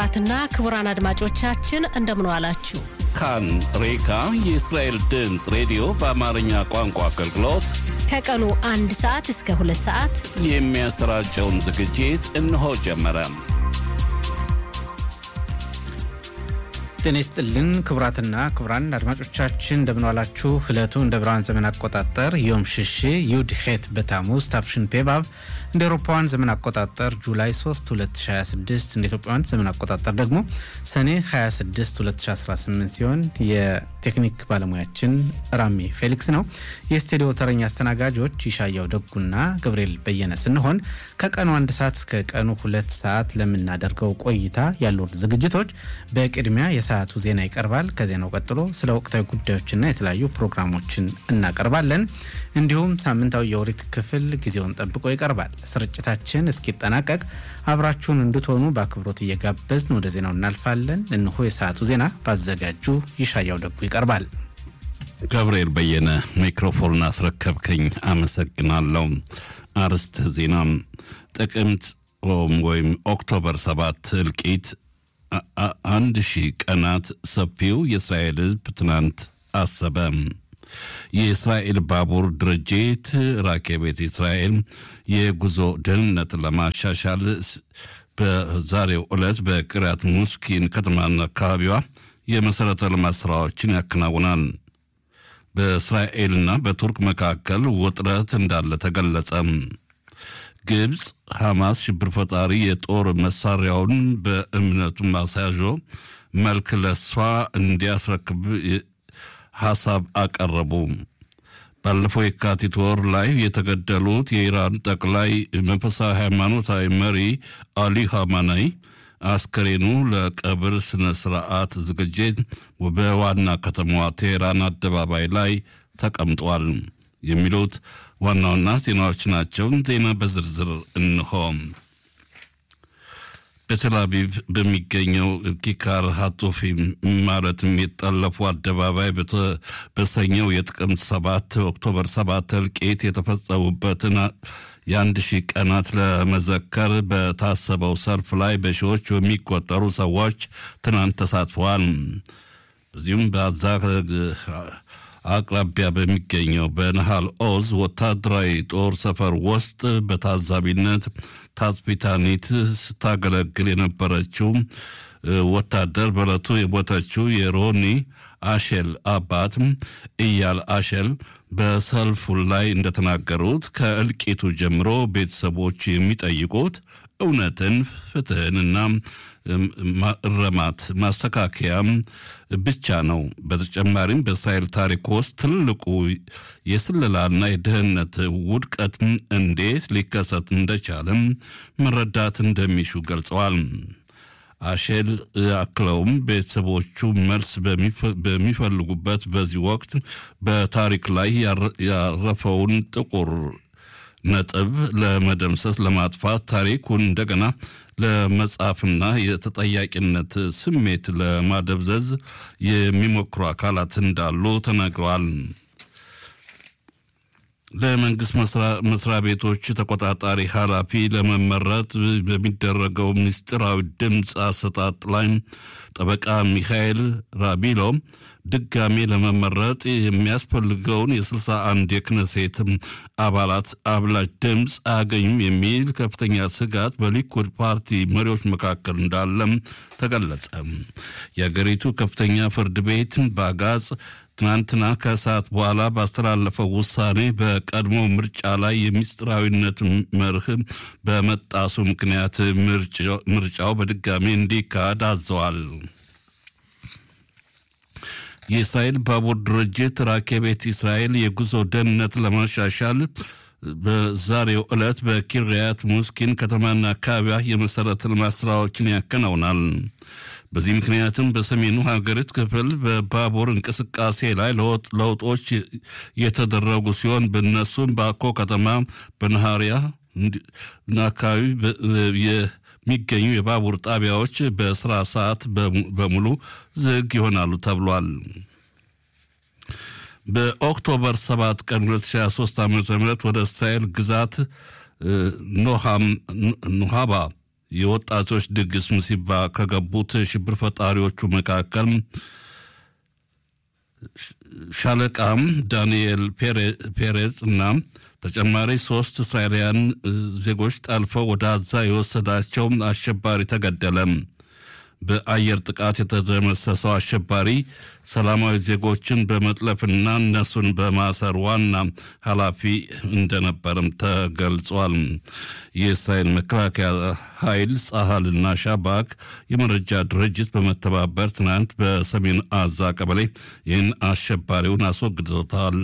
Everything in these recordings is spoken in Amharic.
ክቡራትና ክቡራን አድማጮቻችን እንደምን ዋላችሁ። ካን ሬካ የእስራኤል ድምፅ ሬዲዮ በአማርኛ ቋንቋ አገልግሎት ከቀኑ አንድ ሰዓት እስከ ሁለት ሰዓት የሚያሰራጨውን ዝግጅት እነሆ ጀመረ። ጤና ይስጥልን ክቡራትና ክቡራን አድማጮቻችን እንደምንዋላችሁ። ዕለቱ እንደ ብርሃን ዘመን አቆጣጠር ዮም ሽሽ ዩድ ሄት በታሙዝ ታፍሽን ፔባብ እንደ አውሮፓውያን ዘመን አቆጣጠር ጁላይ 3 2026 እንደ ኢትዮጵያውያን ዘመን አቆጣጠር ደግሞ ሰኔ 26 2018 ሲሆን የቴክኒክ ባለሙያችን ራሜ ፌሊክስ ነው። የስቱዲዮ ተረኛ አስተናጋጆች ይሻያው ደጉና ገብርኤል በየነ ስንሆን ከቀኑ አንድ ሰዓት እስከ ቀኑ ሁለት ሰዓት ለምናደርገው ቆይታ ያሉን ዝግጅቶች በቅድሚያ የሰዓቱ ዜና ይቀርባል። ከዜናው ቀጥሎ ስለ ወቅታዊ ጉዳዮችና የተለያዩ ፕሮግራሞችን እናቀርባለን። እንዲሁም ሳምንታዊ የኦሪት ክፍል ጊዜውን ጠብቆ ይቀርባል። ስርጭታችን እስኪጠናቀቅ አብራችሁን እንድትሆኑ በአክብሮት እየጋበዝን ወደ ዜናው እናልፋለን። እነሆ የሰዓቱ ዜና ባዘጋጁ ይሻያው ደጉ ይቀርባል። ገብርኤል በየነ ሚክሮፎን አስረከብከኝ፣ አመሰግናለሁ። አርዕስተ ዜና ጥቅምት ወይም ኦክቶበር ሰባት እልቂት አንድ ሺህ ቀናት ሰፊው የእስራኤል ሕዝብ ትናንት አሰበ። የእስራኤል ባቡር ድርጅት ራኬቤት እስራኤል የጉዞ ደህንነት ለማሻሻል በዛሬው ዕለት በቅሪያት ሙስኪን ከተማና አካባቢዋ የመሠረተ ልማት ሥራዎችን ያከናውናል። በእስራኤልና በቱርክ መካከል ውጥረት እንዳለ ተገለጸ። ግብፅ ሐማስ ሽብር ፈጣሪ የጦር መሳሪያውን በእምነቱ ማሳያዦ መልክ ለሷ እንዲያስረክብ ሐሳብ አቀረቡ። ባለፈው የካቲት ወር ላይ የተገደሉት የኢራን ጠቅላይ መንፈሳዊ ሃይማኖታዊ መሪ አሊ ኻሜኒ አስከሬኑ ለቀብር ስነ ስርዓት ዝግጅት በዋና ከተማዋ ቴሄራን አደባባይ ላይ ተቀምጧል። የሚሉት ዋና ዋና ዜናዎች ናቸው። ዜና በዝርዝር እንሆ። በቴል አቪቭ በሚገኘው ኪካር ሃቶፊም ማለትም የጠለፉ አደባባይ በሰኘው የጥቅምት ሰባት ኦክቶበር ሰባት እልቂት የተፈጸሙበትን የአንድ ሺህ ቀናት ለመዘከር በታሰበው ሰልፍ ላይ በሺዎች የሚቆጠሩ ሰዎች ትናንት ተሳትፈዋል። በዚሁም በዛ አቅራቢያ በሚገኘው በነሃል ኦዝ ወታደራዊ ጦር ሰፈር ውስጥ በታዛቢነት ታጽቢታኒት ስታገለግል የነበረችው ወታደር በዕለቱ የሞተችው የሮኒ አሼል አባት እያል አሼል በሰልፉ ላይ እንደተናገሩት ከእልቂቱ ጀምሮ ቤተሰቦች የሚጠይቁት እውነትን፣ ፍትህንና እረማት ማስተካከያም ብቻ ነው። በተጨማሪም በእስራኤል ታሪክ ውስጥ ትልቁ የስለላና የደህንነት ውድቀት እንዴት ሊከሰት እንደቻለም መረዳት እንደሚሹ ገልጸዋል። አሼል አክለውም ቤተሰቦቹ መልስ በሚፈልጉበት በዚህ ወቅት በታሪክ ላይ ያረፈውን ጥቁር ነጥብ ለመደምሰስ ለማጥፋት ታሪኩን እንደገና ለመጻፍና የተጠያቂነት ስሜት ለማደብዘዝ የሚሞክሩ አካላት እንዳሉ ተናግረዋል። ለመንግስት መስሪያ ቤቶች ተቆጣጣሪ ኃላፊ ለመመረጥ በሚደረገው ምስጢራዊ ድምፅ አሰጣጥ ላይ ጠበቃ ሚካኤል ራቢሎ ድጋሜ ለመመረጥ የሚያስፈልገውን የ61 የክነሴት አባላት አብላጭ ድምፅ አያገኙም የሚል ከፍተኛ ስጋት በሊኩድ ፓርቲ መሪዎች መካከል እንዳለም ተገለጸ። የአገሪቱ ከፍተኛ ፍርድ ቤት በአጋጽ ትናንትና ከሰዓት በኋላ ባስተላለፈው ውሳኔ በቀድሞ ምርጫ ላይ የምስጢራዊነት መርህ በመጣሱ ምክንያት ምርጫው በድጋሚ እንዲካሄድ አዘዋል። የእስራኤል ባቡር ድርጅት ራኬቤት እስራኤል የጉዞ ደህንነት ለማሻሻል በዛሬው ዕለት በኪርያት ሙስኪን ከተማና አካባቢዋ የመሠረተ ልማት ስራዎችን ያከናውናል። በዚህ ምክንያትም በሰሜኑ ሀገሪቱ ክፍል በባቡር እንቅስቃሴ ላይ ለውጦች የተደረጉ ሲሆን በእነሱም ባኮ ከተማ፣ በነሃሪያ አካባቢ የሚገኙ የባቡር ጣቢያዎች በስራ ሰዓት በሙሉ ዝግ ይሆናሉ ተብሏል። በኦክቶበር 7 ቀን 2023 ዓ ም ወደ እስራኤል ግዛት ኖሃባ የወጣቶች ድግስ ምሲባ ከገቡት ሽብር ፈጣሪዎቹ መካከል ሻለቃም ዳንኤል ፔሬዝ እና ተጨማሪ ሶስት እስራኤላውያን ዜጎች ጠልፈው ወደ አዛ የወሰዳቸው አሸባሪ ተገደለ። በአየር ጥቃት የተደመሰሰው አሸባሪ ሰላማዊ ዜጎችን በመጥለፍና እነሱን በማሰር ዋና ኃላፊ እንደነበርም ተገልጿል። የእስራኤል መከላከያ ኃይል ጸሃልና ሻባክ የመረጃ ድርጅት በመተባበር ትናንት በሰሜን አዛ ቀበሌ ይህን አሸባሪውን አስወግዶታል።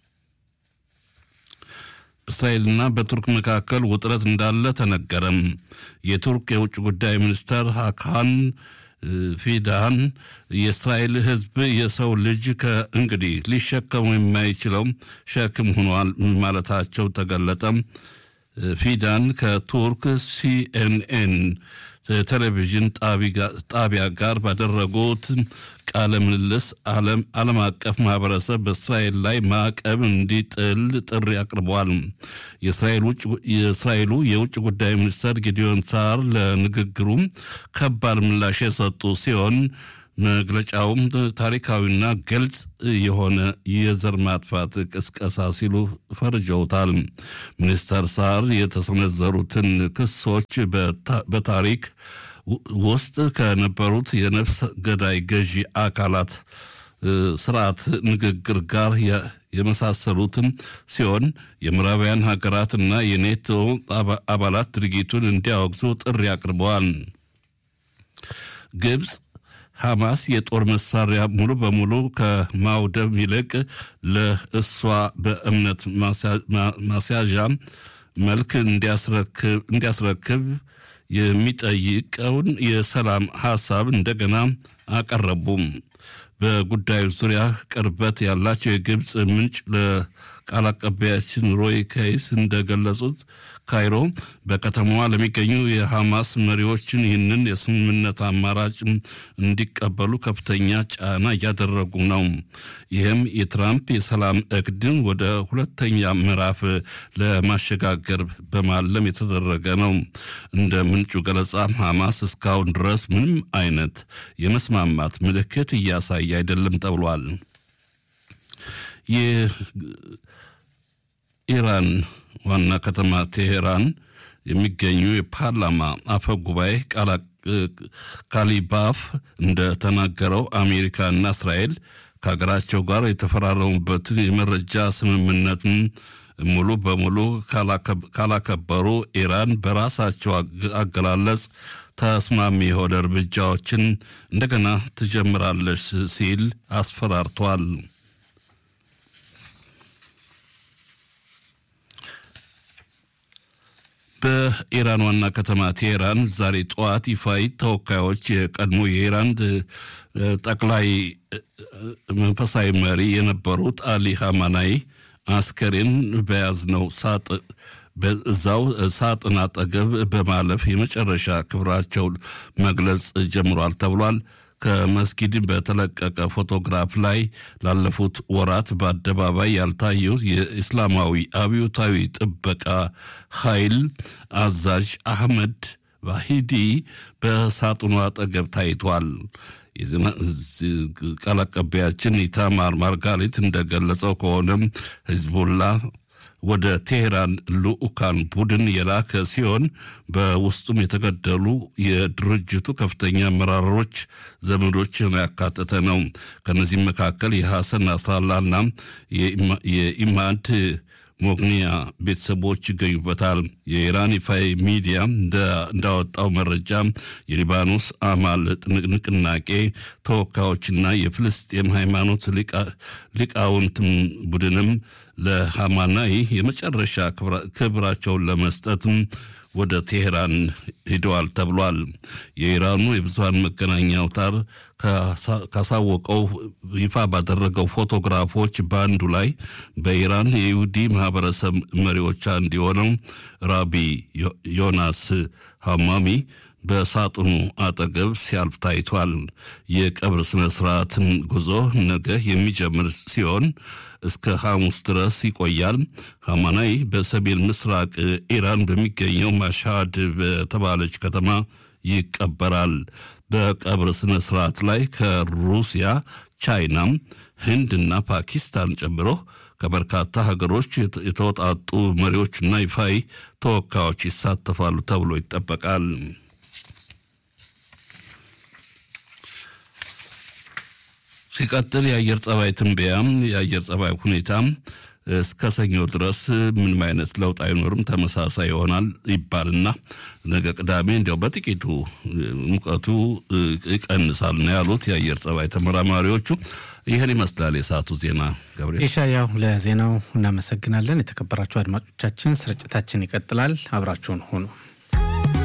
በእስራኤልና በቱርክ መካከል ውጥረት እንዳለ ተነገረም። የቱርክ የውጭ ጉዳይ ሚኒስተር ሀካን ፊዳን የእስራኤል ሕዝብ የሰው ልጅ ከእንግዲህ ሊሸከሙ የማይችለው ሸክም ሆኗል ማለታቸው ተገለጠ። ፊዳን ከቱርክ ሲኤንኤን ቴሌቪዥን ጣቢያ ጋር ባደረጉት ቃለ ምልልስ ዓለም አቀፍ ማህበረሰብ በእስራኤል ላይ ማዕቀብ እንዲጥል ጥሪ አቅርበዋል። የእስራኤሉ የውጭ ጉዳይ ሚኒስትር ጊዲዮን ሳር ለንግግሩ ከባድ ምላሽ የሰጡ ሲሆን መግለጫውም ታሪካዊና ግልጽ የሆነ የዘር ማጥፋት ቅስቀሳ ሲሉ ፈርጀውታል። ሚኒስተር ሳር የተሰነዘሩትን ክሶች በታሪክ ውስጥ ከነበሩት የነፍስ ገዳይ ገዢ አካላት ስርዓት ንግግር ጋር የመሳሰሉትን ሲሆን የምዕራባውያን ሀገራትና የኔቶ አባላት ድርጊቱን እንዲያወግዙ ጥሪ አቅርበዋል። ግብፅ ሐማስ የጦር መሳሪያ ሙሉ በሙሉ ከማውደም ይልቅ ለእሷ በእምነት ማስያዣ መልክ እንዲያስረክብ የሚጠይቀውን የሰላም ሐሳብ እንደገና አቀረቡም። በጉዳዩ ዙሪያ ቅርበት ያላቸው የግብፅ ምንጭ ለቃል አቀባያችን ሮይ ከይስ እንደገለጹት ካይሮ በከተማዋ ለሚገኙ የሐማስ መሪዎችን ይህንን የስምምነት አማራጭ እንዲቀበሉ ከፍተኛ ጫና እያደረጉ ነው። ይህም የትራምፕ የሰላም እቅድን ወደ ሁለተኛ ምዕራፍ ለማሸጋገር በማለም የተደረገ ነው። እንደ ምንጩ ገለጻ ሐማስ እስካሁን ድረስ ምንም አይነት የመስማማት ምልክት እያሳየ አይደለም ተብሏል። የኢራን ዋና ከተማ ቴሄራን የሚገኙ የፓርላማ አፈ ጉባኤ ካሊባፍ እንደተናገረው አሜሪካና እስራኤል ከሀገራቸው ጋር የተፈራረሙበትን የመረጃ ስምምነትን ሙሉ በሙሉ ካላከበሩ ኢራን በራሳቸው አገላለጽ ተስማሚ የሆነ እርምጃዎችን እንደገና ትጀምራለች ሲል አስፈራርቷል። በኢራን ዋና ከተማ ቴሄራን ዛሬ ጠዋት ይፋዊ ተወካዮች የቀድሞ የኢራን ጠቅላይ መንፈሳዊ መሪ የነበሩት አሊ ሀማናይ አስከሬን በያዝነው ሳጥ በዛው ሳጥን አጠገብ በማለፍ የመጨረሻ ክብራቸውን መግለጽ ጀምሯል ተብሏል። ከመስጊድ በተለቀቀ ፎቶግራፍ ላይ ላለፉት ወራት በአደባባይ ያልታየው የእስላማዊ አብዮታዊ ጥበቃ ኃይል አዛዥ አህመድ ባሂዲ በሳጥኑ አጠገብ ታይቷል። ቃል አቀባያችን ኢታማር ማርጋሪት እንደገለጸው ከሆነም ህዝቡላ ወደ ቴሄራን ልኡካን ቡድን የላከ ሲሆን በውስጡም የተገደሉ የድርጅቱ ከፍተኛ አመራሮች ዘመዶችን ያካተተ ነው። ከነዚህም መካከል የሐሰን ናስራላና የኢማድ ሞግኒያ ቤተሰቦች ይገኙበታል። የኢራን ይፋዊ ሚዲያ እንዳወጣው መረጃ የሊባኖስ አማል ንቅናቄ ተወካዮችና የፍልስጤም ሃይማኖት ሊቃውንት ቡድንም ለሃማናይ የመጨረሻ ክብራቸውን ለመስጠትም ወደ ቴሄራን ሂደዋል ተብሏል። የኢራኑ የብዙሀን መገናኛ አውታር ካሳወቀው ይፋ ባደረገው ፎቶግራፎች በአንዱ ላይ በኢራን የይሁዲ ማህበረሰብ መሪዎች አንዱ የሆነው ራቢ ዮናስ ሀማሚ በሳጥኑ አጠገብ ሲያልፍ ታይቷል። የቀብር ስነ ስርዓትን ጉዞ ነገ የሚጀምር ሲሆን እስከ ሐሙስ ድረስ ይቆያል። ሐማናይ በሰሜን ምስራቅ ኢራን በሚገኘው ማሻድ በተባለች ከተማ ይቀበራል። በቀብር ስነ ስርዓት ላይ ከሩሲያ፣ ቻይናም፣ ህንድና ፓኪስታን ጨምሮ ከበርካታ ሀገሮች የተወጣጡ መሪዎችና ይፋይ ተወካዮች ይሳተፋሉ ተብሎ ይጠበቃል። ሲቀጥል የአየር ጸባይ ትንበያም የአየር ጸባይ ሁኔታም እስከ ሰኞ ድረስ ምንም አይነት ለውጥ አይኖርም፣ ተመሳሳይ ይሆናል ይባልና ነገ ቅዳሜ እንዲያው በጥቂቱ ሙቀቱ ይቀንሳል ነው ያሉት የአየር ጸባይ ተመራማሪዎቹ። ይህን ይመስላል የሰዓቱ ዜና። ገብርኤል ኢሻያው ለዜናው እናመሰግናለን። የተከበራችሁ አድማጮቻችን ስርጭታችን ይቀጥላል። አብራችሁን ሁኑ።